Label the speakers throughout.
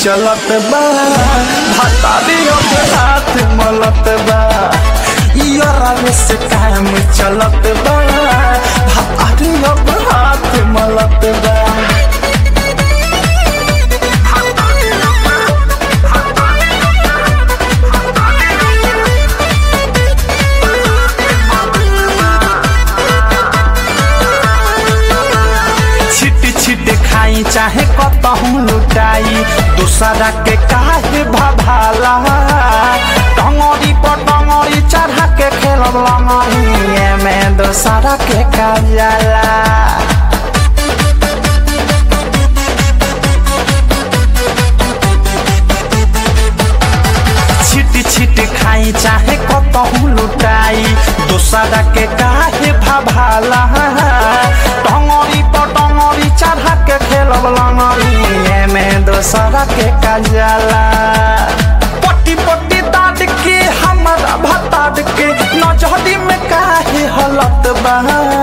Speaker 1: चलत बा भतारी अब हाथ मलत बा यारा से काम चलत बा भतारी अब हाथ मलत बा छिट छिट खाई चाहे कतहूँ लुटाई दूसरा के काहे भभाला टंगरी पर टंगरी चढ़ा के खेलब लंगरी में दूसरा के काजला छिट छिट खाई चाहे कतहूँ लुटाई दूसरा के काहे भभाला टंगरी पर टंगरी चढ़ा के खेलब लंगरी में दूसरा के काजला पट्टी पट्टी दाद के हमारा भताद के नजहरी में काहे हलत बा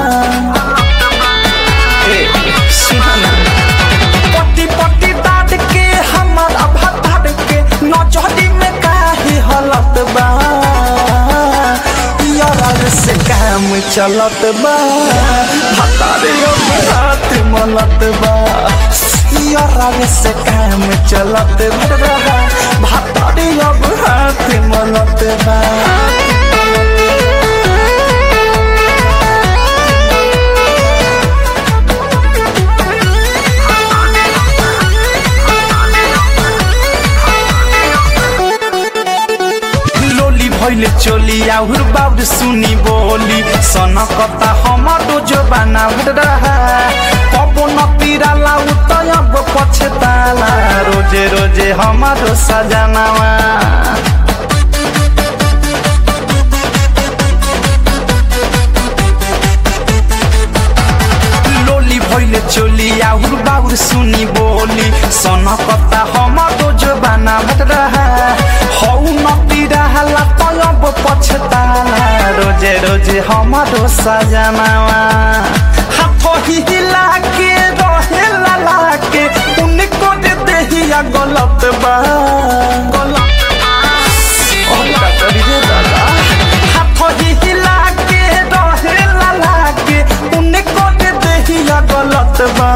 Speaker 1: ए, सुना ना। पट्टी पट्टी दाद के हमारा भताद के नजहरी में काहे हलत बा यार से काम चलत बा भतारे अब हाथ मलत बा यार से काम चलत बा भतारे अब हाथ मलत बा लोली भैले चोली आउर बाउर सुनी बोली सनकता हमारो जो बनाउर रहा कबो नतीरा लाउ त अब पछताला रोजे रोजे हमारो सजनावा लोली भैले चोली आउर बाउर सुनी बोली सनकता हमारो जो बनावत रहा हौ नती रहला तलब पछताला रोजे रोजे हमारो सजनावा हाथ हिला के रहेला लाके उनको दे देहिया गलत बा गलत ओ का करी रे दादा हाथ हिला के रहेला लाके उनको दे देहिया गलत बा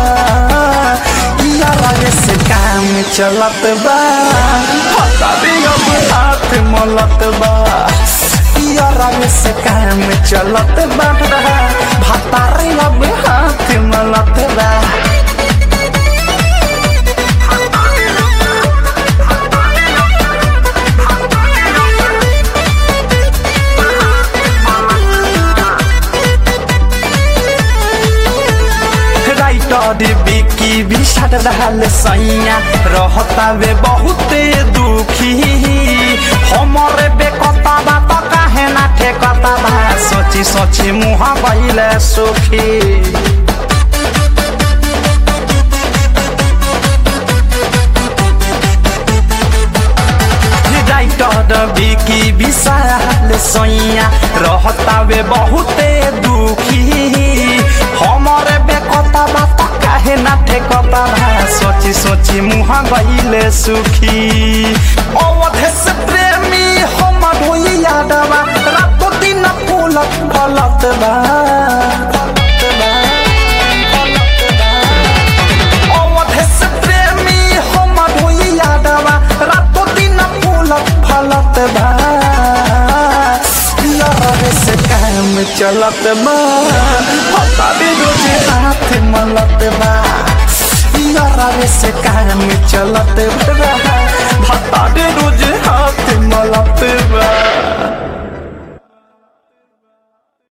Speaker 1: यारा से काम चलत बा पता भी अब हाथ मलत बा यारा से काम चलत बा भतारे अब हाथ मलत बा राइटर बिकी भी सट रहल सैया रहता वे बहुते दुखी हमरे बेकता बात काहे ना ठेकता बा सोची सोची मुहा बहिले सुखी राइटर बिकी विशाल सैया रहता वे बहुते दुखी हमरे बेकता बात काहे ना ठेकता बा सोची सोची मुहा गईले सुखी अवधे से प्रेमी हमर होई यादवा रातो दिन फूलत फलत बा फलत बा, फलत बा। अवधे से प्रेमी हमर होई यादवा रातो दिन फूलत फलत बा यार से काम चलत बा पता भी रोजे हाथ मलत बा यार से काम चलत बा पता भी रोजे हाथ मलत बा